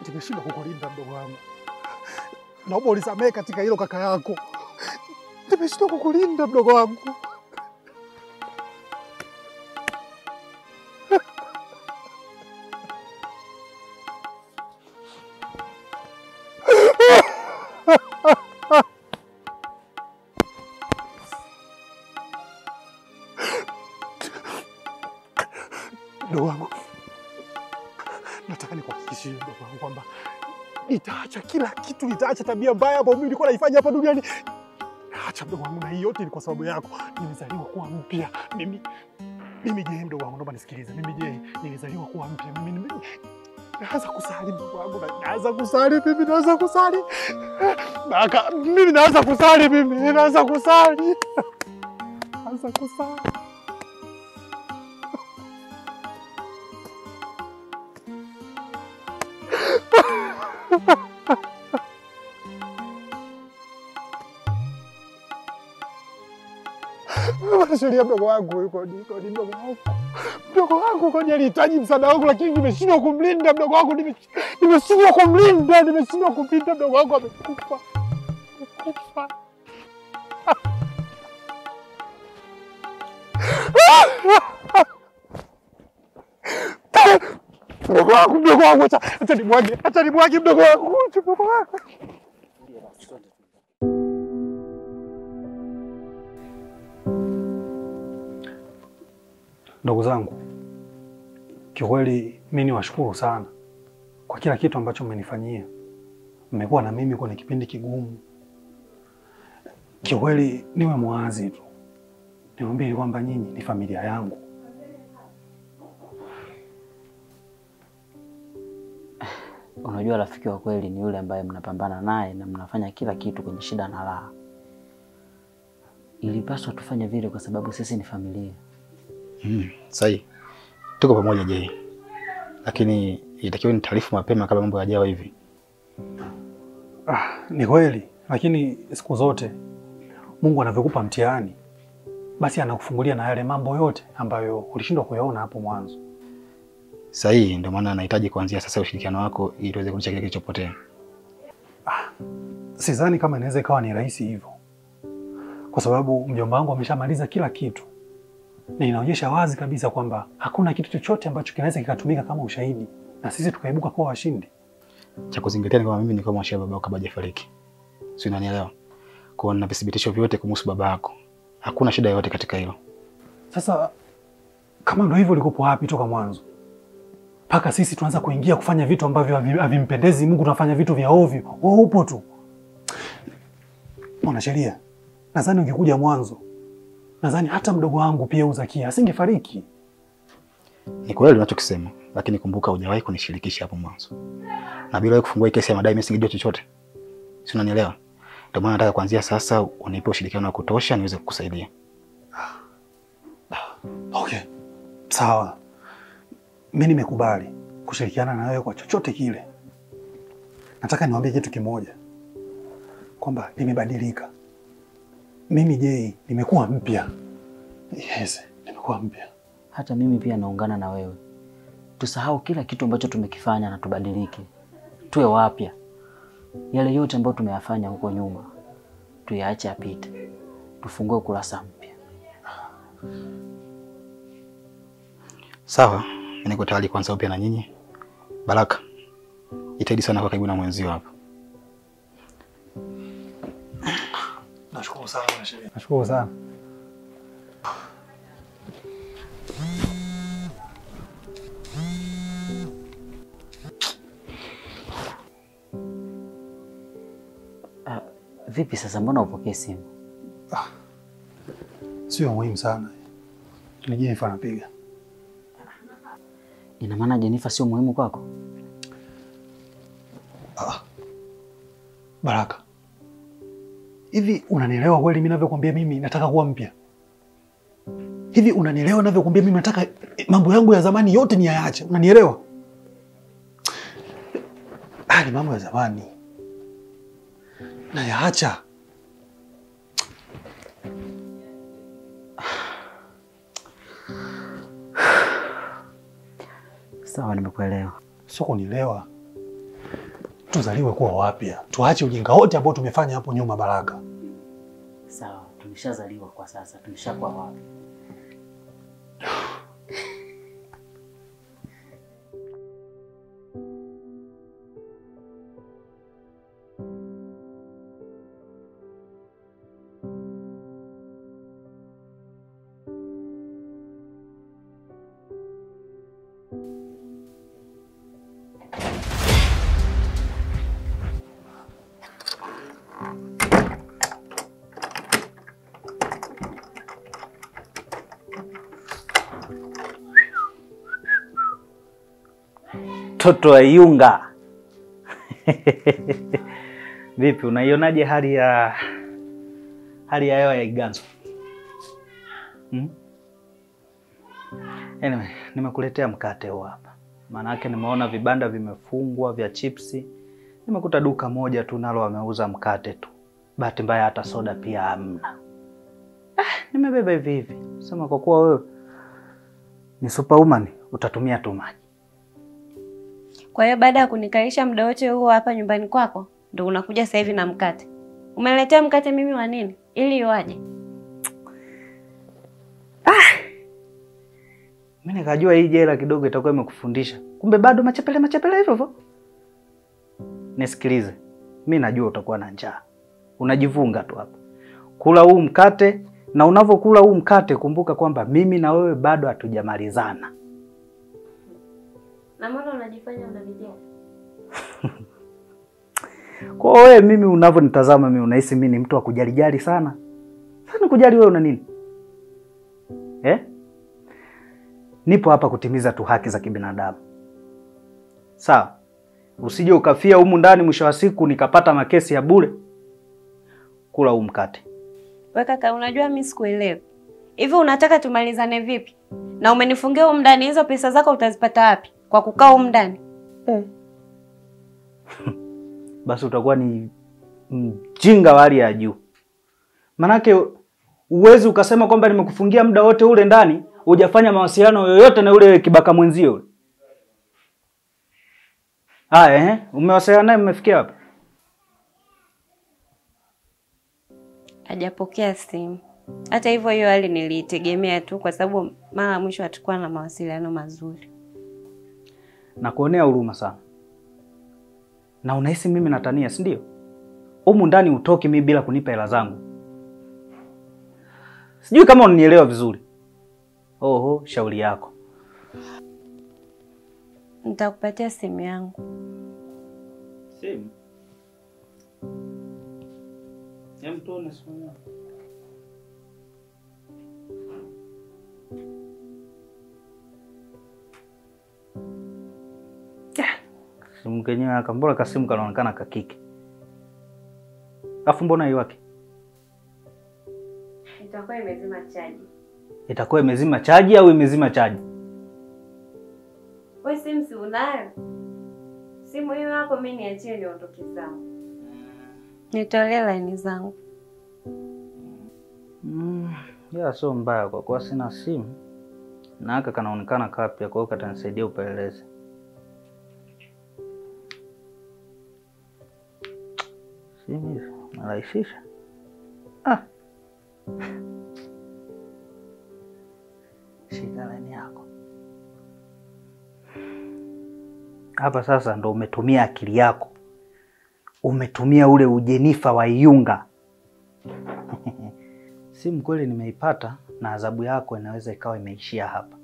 nimeshindwa kukulinda mdogo wangu, naomba unisamehe katika hilo kaka yako. Nimeshindwa kukulinda mdogo wangu. Mdogo wangu, nataka nikuhakikishie mdogo wangu kwamba nitaacha kila kitu, nitaacha tabia mbaya ambayo mimi nilikuwa naifanya hapa duniani. Acha mdogo wangu, na hii yote ni kwa sababu yako. Nimezaliwa kuwa mpya mimi. Mimi je, mdogo wangu, naomba nisikilize. Mimi je, nilizaliwa kuwa mpya mimi. nime- Naanza kusali mdogo wangu, na- naanza kusali mimi, naanza kusali Naka, mimi naanza kusali mimi, naanza kusali, naanza kusali. Mwanasheria mdogo wangu yuko yuko ni mdogo wangu. Mdogo wangu kwani alihitaji msaada wangu lakini nimeshindwa kumlinda mdogo wangu nime- nimeshindwa kumlinda, nimeshindwa kumlinda mdogo wangu amekufa. Amekufa. Mdogo wangu, mdogo wangu, acha acha nimwage, acha nimwage mdogo wangu, acha mdogo wangu. Ndugu zangu, kiukweli mi niwashukuru sana kwa kila kitu ambacho mmenifanyia. Mmekuwa na mimi kwenye kipindi kigumu. Kiukweli niwe mwazi tu, niwaambie kwamba nyinyi ni familia yangu. Unajua, rafiki wa kweli ni yule ambaye mnapambana naye na mnafanya kila kitu kwenye shida na raha. Ilipaswa tufanye vile kwa sababu sisi ni familia. Mm, sahi. Tuko pamoja je. Lakini itakiwa ni taarifu mapema kabla mambo yajawa hivi. Ah, ni kweli, lakini siku zote Mungu anavyokupa mtihani, basi anakufungulia na yale mambo yote ambayo ulishindwa kuyaona hapo mwanzo. Sahi, ndio maana nahitaji kuanzia sasa ushirikiano wako ili tuweze kurudisha kile kilichopotea. Sidhani kama inaweza ikawa ni rahisi hivyo, kwa sababu mjomba wangu ameshamaliza kila kitu na inaonyesha wazi kabisa kwamba hakuna kitu chochote ambacho kinaweza kikatumika kama ushahidi na sisi tukaibuka kuwa washindi. Cha kuzingatia ni kwamba mimi nilikuwa mwashia baba yako kabla hajafariki. Si unanielewa? Kwa hiyo nina vithibitisho vyote kumhusu baba yako. Hakuna shida yoyote katika hilo. Sasa kama ndo hivyo, likopo wapi toka mwanzo mpaka sisi tuanza kuingia kufanya vitu ambavyo havi- havimpendezi Mungu, tunafanya vitu vya ovyo. Wewe upo tu mwanasheria. Nadhani ungekuja mwanzo, nadhani hata mdogo wangu pia Uzakia asingefariki. Ni kweli unachokisema, lakini kumbuka hujawahi kunishirikisha hapo mwanzo. Na bila wewe kufungua hii kesi ya madai mimi singejua chochote. Si unanielewa? Ndio maana nataka kuanzia sasa unipe ushirikiano wa kutosha niweze kukusaidia. Okay, sawa, mi nimekubali kushirikiana na wewe kwa chochote kile. Nataka niwaambie kitu kimoja, kwamba nimebadilika. Mimi Jay nimekuwa mpya. Yes, nimekuwa mpya. Hata mimi pia naungana na wewe, tusahau kila kitu ambacho tumekifanya na tubadilike, tuwe wapya. Yale yote ambayo tumeyafanya huko nyuma tuyaache apite, tufungue ukurasa mpya. Sawa, mimi niko tayari kuanza upya na nyinyi. Baraka, jitahidi sana kwa karibu na mwenzio hapa. Nashukuru sana mwanasheria. Nashukuru sana. Ah, vipi sasa, mbona upokee simu? Sio muhimu sana, ni Jenifer anapiga. Ina maana Jenifer sio muhimu kwako? Baraka, hivi unanielewa kweli mimi ninavyokuambia mimi nataka kuwa mpya? Hivi unanielewa ninavyokuambia mimi nataka eh, mambo yangu ya zamani yote niyaache? Unanielewa? Ah, ni mambo ya zamani nayaacha. Sawa, nimekuelewa. Sio kunielewa, tuzaliwe kuwa wapya, tuache ujinga wote ambao tumefanya hapo nyuma. Baraka, Sawa, tumeshazaliwa kwa sasa, tumeshakuwa wapi? Toto wa Iyunga. Vipi, unaionaje hali ya hali ya hewa ya Iganzo? Hmm? Anyway, nimekuletea mkate huu hapa, maana yake nimeona vibanda vimefungwa vya chipsi. Nimekuta duka moja tu nalo wameuza mkate tu, bahati mbaya hata soda pia hamna. Ah, nimebeba hivi hivi, sema kwa kuwa wewe ni superwoman utatumia tu maji. Kwa hiyo baada ya kunikalisha muda wote huo hapa nyumbani kwako, ndo unakuja sasa hivi na mkate. Umeletea mkate mimi wa nini? Ili iwaje? Mimi nikajua hii jela kidogo itakuwa imekufundisha, kumbe bado machepele machepele hivyo hivyo. Nisikilize, mi najua utakuwa na njaa, unajivunga tu hapa. Kula huu mkate, na unavyokula huu mkate kumbuka kwamba mimi na wewe bado hatujamalizana. Na mbona unajifanya unanijali? Kwa hiyo wewe, mimi unavyonitazama mimi, unahisi mimi ni mtu wa kujalijali sana sana? Kujali wewe una nini eh? Nipo hapa kutimiza tu haki za kibinadamu, sawa? Usije ukafia humu ndani, mwisho wa siku nikapata makesi ya bure. Kula huu mkate. We kaka, unajua mimi sikuelewi. Hivi unataka tumalizane vipi? Na umenifungia humu ndani, hizo pesa zako utazipata wapi? Kwa kukaa humu ndani? basi utakuwa ni mjinga wa hali ya juu. Manake uwezi ukasema kwamba nimekufungia muda wote ule ndani hujafanya mawasiliano yoyote na yule kibaka mwenzio yule. Haya, eh, umewasiliana naye, mmefikia wapi? Hajapokea simu. Hata hivyo, hiyo hali niliitegemea tu, kwa sababu mara ya mwisho hatukuwa na mawasiliano mazuri. na kuonea huruma sana. Na unahisi mimi natania, si ndio? Humu ndani utoki mimi bila kunipa hela zangu. Sijui kama unanielewa vizuri. Oho, shauri yako. Nitakupatia simu yangu. Simu. Hem, tuone simu yako. Simu kenyewe aka mbona kasimu kanaonekana kakike. Alafu mbona iwake? Itakuwa imezima chaji. Itakuwa imezima chaji au imezima chaji? Wewe simu si unayo? Simu hiyo hapo, mimi niachie niondoke zangu. Nitolee laini zangu. Mm, ya sio mbaya kwa kuwa sina simu na aka kanaonekana kapya, kwa hiyo katanisaidia upelelezi. Simu hizo narahisisha. Ah. Shika laini yako hapa. Sasa ndo umetumia akili yako, umetumia ule ujenifa wa Iyunga. Simu kweli nimeipata na adhabu yako inaweza ikawa imeishia hapa,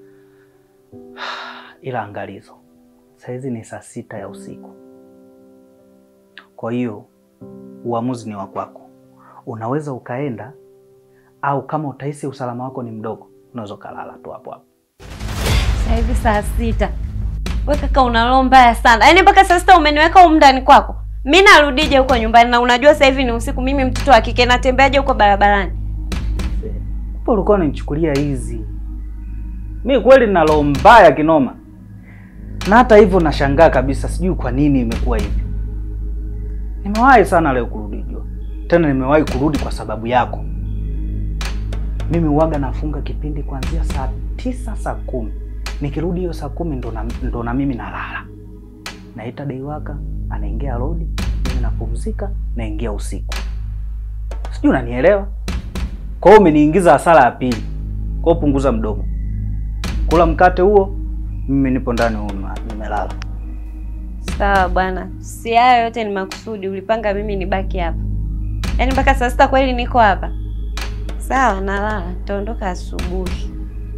ila angalizo, saizi ni saa sita ya usiku. Kwa hiyo uamuzi ni wa kwako, unaweza ukaenda au kama utahisi usalama wako ni mdogo, unaweza ukalala tu hapo hapo. Sasa hivi saa sita. Wewe kaka, una roho mbaya sana. Yaani mpaka saa sita umeniweka huko ndani kwako. Mimi narudije huko nyumbani na unajua sasa hivi ni usiku, mimi mtoto wa kike natembeaje huko barabarani? Hapo ulikuwa unanichukulia hizi. Mi kweli nina roho mbaya kinoma, na hata hivyo nashangaa kabisa, sijui kwa nini imekuwa hivyo. Nimewahi sana leo kurudi jua, tena nimewahi kurudi kwa sababu yako. Mimi uwaga nafunga kipindi kuanzia saa tisa saa kumi nikirudi hiyo saa kumi ndo na, ndo na mimi nalala, naita deiwaka anaingia rodi, mimi napumzika, naingia usiku. Sijui unanielewa? Kwa hiyo umeniingiza hasara ya pili. Kwa hiyo punguza mdomo, kula mkate huo, mimi nipo ndani huko nimelala. Sawa bwana, si hayo yote ni makusudi. Ulipanga mimi nibaki hapa, yaani mpaka saa sita kweli niko hapa? Sawa, nalala, nitaondoka asubuhi.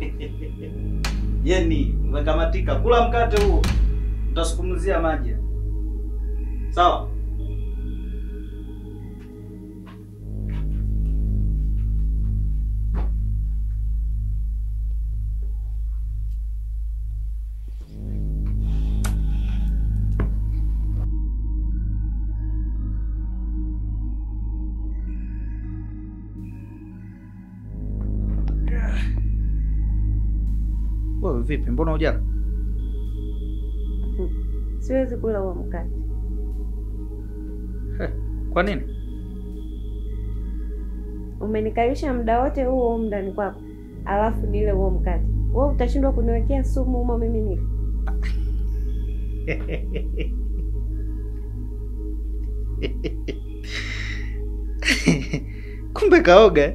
Yeni, umekamatika. Kula mkate huo, utasukumzia maji. Sawa. Wewe vipi? Mbona hujala? Siwezi kula huo mkate. Kwa nini? Umenikalisha muda wote huo humu ndani kwako, alafu nile huo mkate. Wewe utashindwa kuniwekea sumu humo mimi nife? Kumbe kaoga.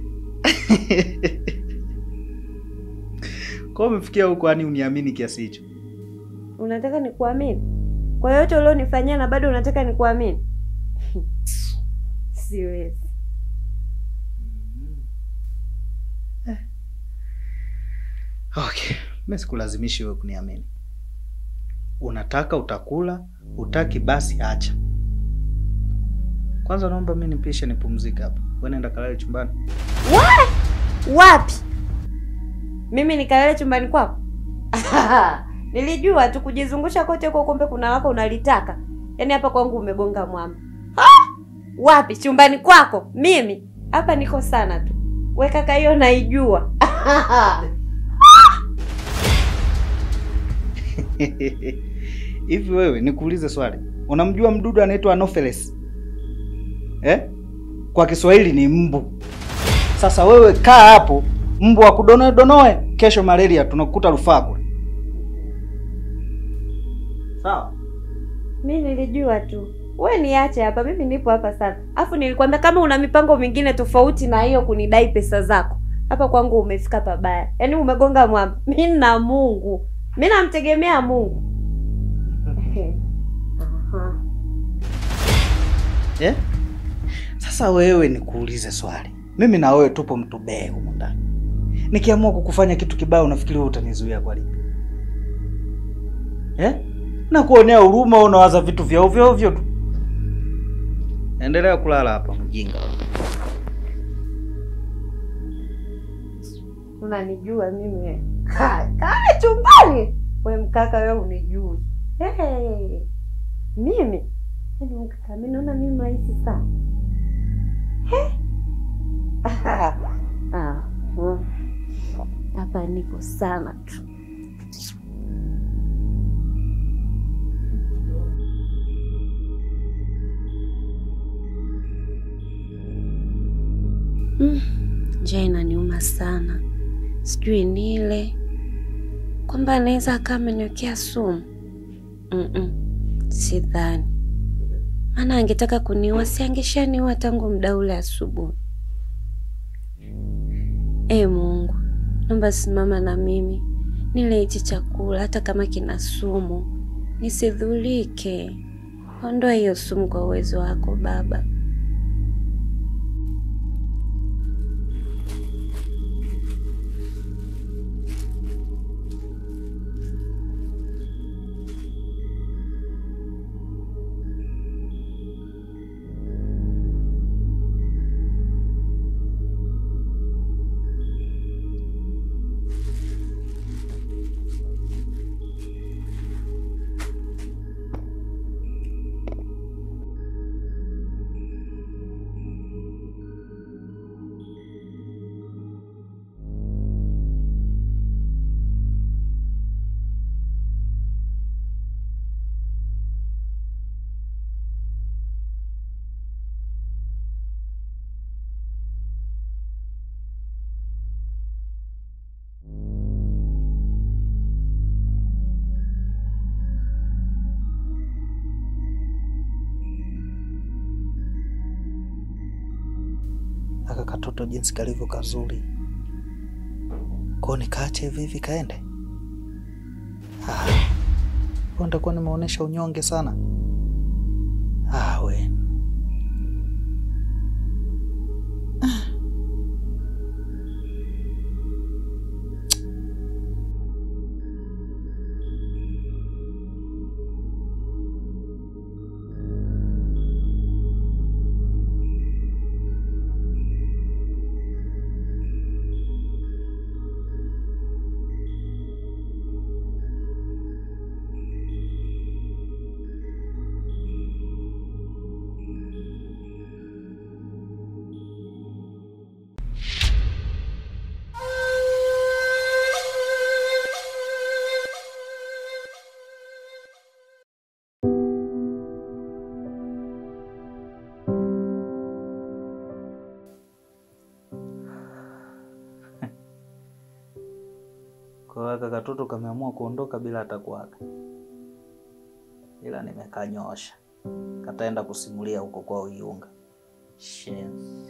Kwa umefikia huko yani uniamini kiasi hicho? Unataka nikuamini kwa yote ulionifanyia na bado unataka nikuamini? Siwezi. Okay, mimi sikulazimishi wewe kuniamini. Unataka utakula, utaki basi acha. Kwanza naomba mimi nipishe nipumzike hapa. Wewe nenda kalale chumbani. Wapi? Mimi nikalale chumbani kwako? Nilijua tu kujizungusha kote huko, kumbe kuna lako unalitaka. Yaani hapa kwangu umegonga mwamba. Ah! Wapi? Chumbani kwako? Mimi hapa niko sana tu. We kaka, hiyo naijua. Hivi wewe nikuulize swali. Unamjua mdudu anaitwa Anopheles? Eh? Kwa Kiswahili ni mbu. Sasa wewe kaa hapo, mbu akudonoe donoe, kesho malaria tunakukuta rufaa kule. Sawa? Mi nilijua tu. We niache hapa, mimi nipo hapa sana. Afu nilikwambia kama una mipango mingine tofauti na hiyo kunidai pesa zako, hapa kwangu umefika pabaya. Yaani umegonga mwamba. Mi na Mungu, mi namtegemea Mungu. Aha. Eh? Sasa wewe nikuulize swali. Mimi na wewe tupo mtu bee humu ndani. Nikiamua kukufanya kitu kibaya unafikiri wewe utanizuia kwa lipi? Eh? Na kuonea huruma unawaza vitu vya ovyo ovyo tu. Endelea kulala hapa mjinga. Unanijua mimi we. Ha, Kaa chumbani. We mkaka wewe unijui. Hey. Mimi? Yaani mkaka mimi naona mimi rahisi sana. He? Ah, mm. Hapa nipo sana tu. Mm, njaa inaniuma sana, sijui nile kwamba anaweza akawa ameniwekea sumu. Mm-mm, sidhani, maana angetaka kuniua si angeshaniua tangu muda ule asubuhi. E Mungu, naomba simama na mimi nile hichi chakula, hata kama kina sumu, nisidhulike. Ondoa hiyo sumu kwa uwezo wako Baba. katoto jinsi kalivyo kazuri, kwao nikaache hivi hivi kaende? Ah, kwa nitakuwa nimeonyesha unyonge sana. Ah, we Kwa hiyo kaka katoto kameamua kuondoka bila hata kuaga, ila nimekanyosha, kataenda kusimulia huko kwao Iunga. Shenzi.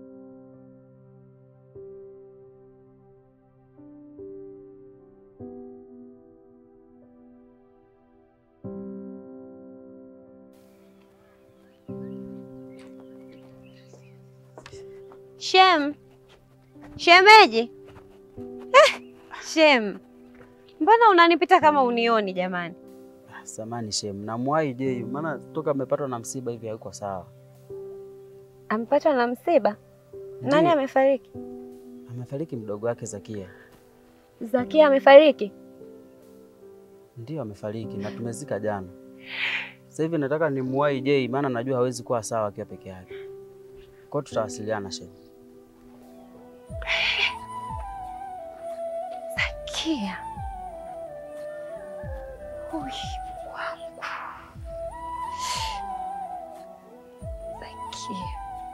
Shem, shemeji. Eh, Shem, mbona unanipita kama unioni jamani? Ah, Samani shem, namwahi je, maana toka amepatwa na msiba hivi hayuko sawa. Amepatwa na msiba? Nani Ndiyo. amefariki? Amefariki mdogo wake Zakia. Zakia amefariki? Ndio amefariki na tumezika jana. Sasa hivi nataka nimwahi je, maana najua hawezi kuwa sawa akiwa peke yake. Kwa hiyo tutawasiliana shem. Zakia. Ui, wangu. Zakia.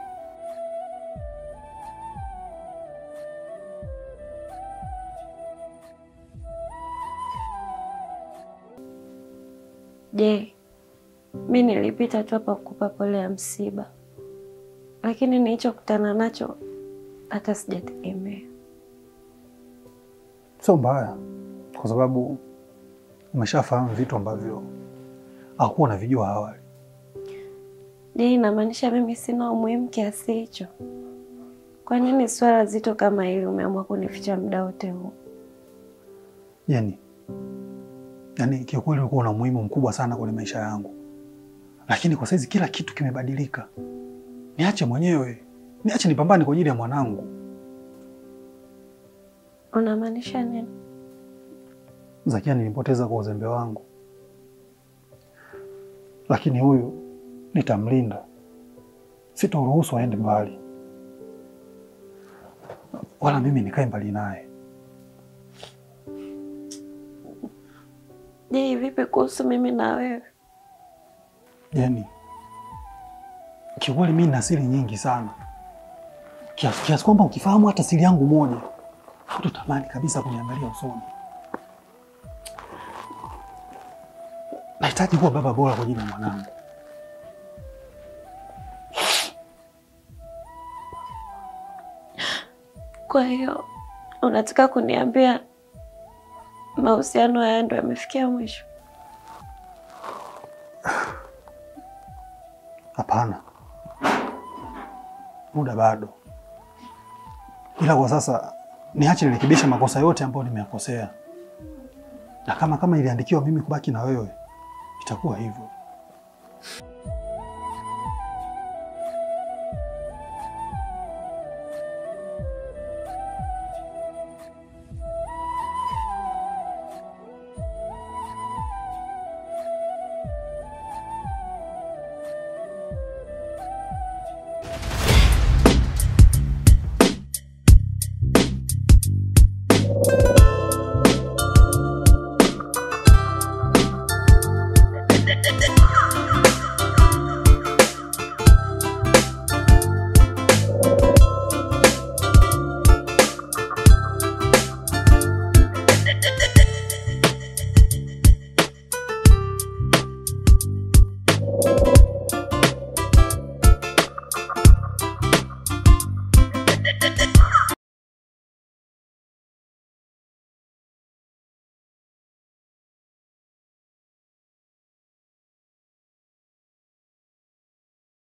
Je, mi nilipita tu hapa kukupa pole ya msiba, lakini nilichokutana nacho hata sijategemea. Sio mbaya, kwa sababu umeshafahamu vitu ambavyo hakuwa unavijua awali. Je, inamaanisha mimi sina umuhimu kiasi hicho? Kwa nini swala zito kama hili umeamua kunificha muda wote huu? Jeni, yaani kiukweli ulikuwa una umuhimu mkubwa sana kwenye maisha yangu, lakini kwa saizi kila kitu kimebadilika. Niache mwenyewe, niache nipambane kwa ajili ya mwanangu. Unamaanisha nini? Zakia nilimpoteza kwa uzembe wangu, lakini huyu nitamlinda, sitoruhusu aende mbali, wala mimi nikae mbali naye. Je, vipi kuhusu mimi na wewe? Jeni, kiukweli mimi nina siri nyingi sana kiasi kiasi kwamba ukifahamu hata siri yangu moja hutatamani kabisa kuniangalia usoni. Nahitaji kuwa baba bora kwa ajili ya mwanangu. Kwa hiyo unataka kuniambia mahusiano haya ndo yamefikia mwisho? Hapana, muda bado, ila kwa sasa niache nirekebishe makosa yote ambayo nimeyakosea, na kama kama iliandikiwa mimi kubaki na wewe, itakuwa hivyo.